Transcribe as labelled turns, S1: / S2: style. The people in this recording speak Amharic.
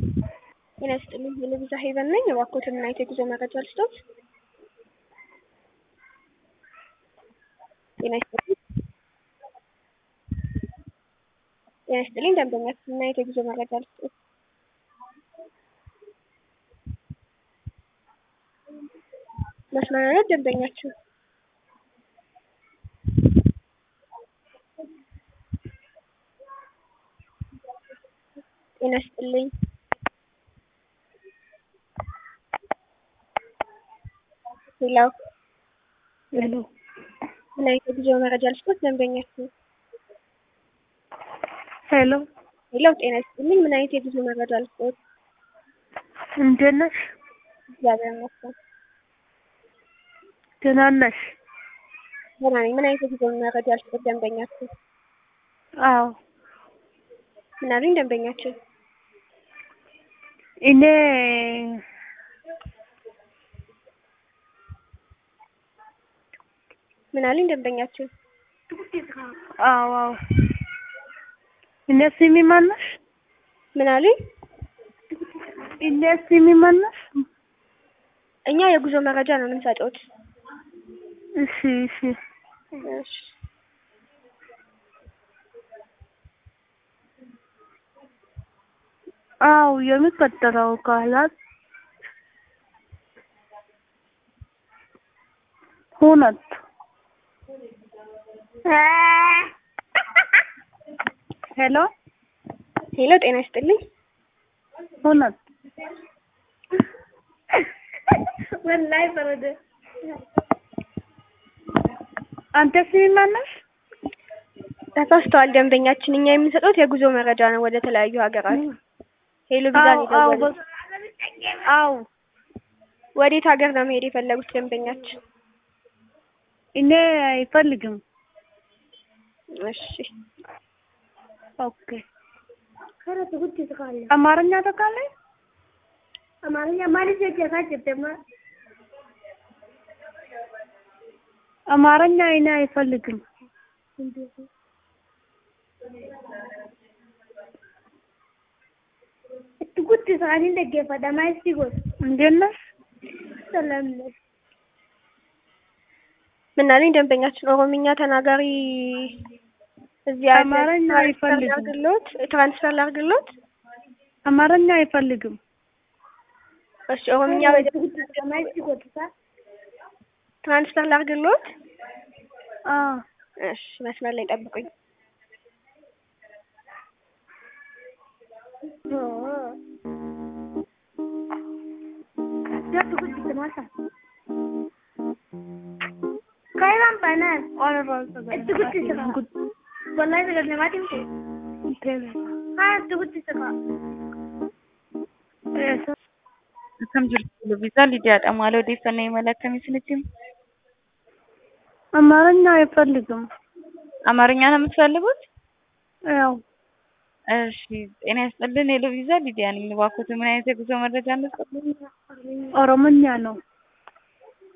S1: ጤና ይስጥልኝ የልብዛ ሄቨን ነኝ። እባክዎትን እና የጉዞ መረጃ ልስጦት? ጤና ይስጥልኝ ጤና ይስጥልኝ ደንበኛችን እና የጉዞ መረጃ ልስጦት? መስመር ላይ ደንበኛችን ጤና ይስጥልኝ ሄሎ
S2: ሄሎ
S1: ምን አይነት የጉዞ መረጃ ልስጦት? ደንበኛችን
S2: ሄሎ
S1: ሄሎ ጤና ይስጥልኝ ምን አይነት የጉዞ መረጃ ልስጦት?
S2: እንዴት ነሽ?
S1: እግዚአብሔር ይመስገን
S2: ደህና ነሽ?
S1: ደህና ነኝ። ምን አይነት የጉዞ መረጃ ልስጦት? ደንበኛችን
S2: አዎ
S1: ምን አሉኝ? ደንበኛችን
S2: እኔ
S1: ምን አሉኝ? ደንበኛችን
S2: አዎ አዎ እኔ ስሚ ማን ነሽ?
S1: ምን አሉኝ?
S2: እኔ ስሚ ማን ነሽ?
S1: እኛ የጉዞ መረጃ ነው የምንሰጡት።
S2: እሺ እሺ
S1: እሺ
S2: አዎ የሚቀጥለው ቃላት ሁነት ሄሎ
S1: ሄሎ ጤና ይስጥልኝ
S2: ሁነት
S3: ወላሂ በረደ።
S2: አንተ ስሚ ማን ነሽ?
S1: ተሳስተዋል። ደንበኛችን እኛ የምንሰጡት የጉዞ መረጃ ነው ወደ ተለያዩ ሀገራት። ሄሎ ቪዛ ነው
S2: አዎ
S1: የደወሉት።
S2: አዎ
S1: ወዴት ሀገር ነው መሄድ የፈለጉት ደንበኛችን?
S2: እኔ አይፈልግም።
S1: እሺ
S2: ኦኬ
S3: ከረ ትጉት ይስቃለ
S2: አማርኛ ታውቃለህ?
S3: አማርኛ ማለት የጀካ ጀደማ
S2: አማርኛ እኔ አይፈልግም።
S3: ትጉት ይስቃል እንደገፈ ደማይስ ይጎት
S2: እንዴት ነሽ?
S3: ሰላም ነሽ?
S1: ምን አሉኝ? ደንበኛችን ኦሮምኛ ተናጋሪ እዚህ ያለ
S2: አማርኛ
S1: ትራንስፈር
S2: አይፈልግም።
S1: ላድርግሎት? ትራንስፈር ላድርግሎት?
S2: አማርኛ አይፈልግም።
S1: እሺ ኦሮምኛ በደንብ
S3: ትጉት ደማይስ ይጎት ሳ
S1: ትራንስፈር ላድርግሎት?
S2: አዎ
S1: እሺ መስመር ላይ ጠብቁኝ።
S3: ያ ትጉት ይስማሳ ካይራን ባናን ትጉት ይስቃ ወላሂ በረደ ማቲም ሀ ትጉት ይስቃ
S4: Akkam jirtu Lubbisaa Lidiyaadha. Maal odeeffannoo imala akkamii isinitti himu?
S2: አማርኛ አይፈልግም።
S4: አማርኛ ነው የምትፈልጉት?
S2: ያው
S4: እሺ ጤና ይስጥልን። የሎቪዛ ሊዲያ ነኝ። እባክዎት ምን አይነት የጉዞ መረጃ እንስጥ?
S2: ኦሮምኛ ነው።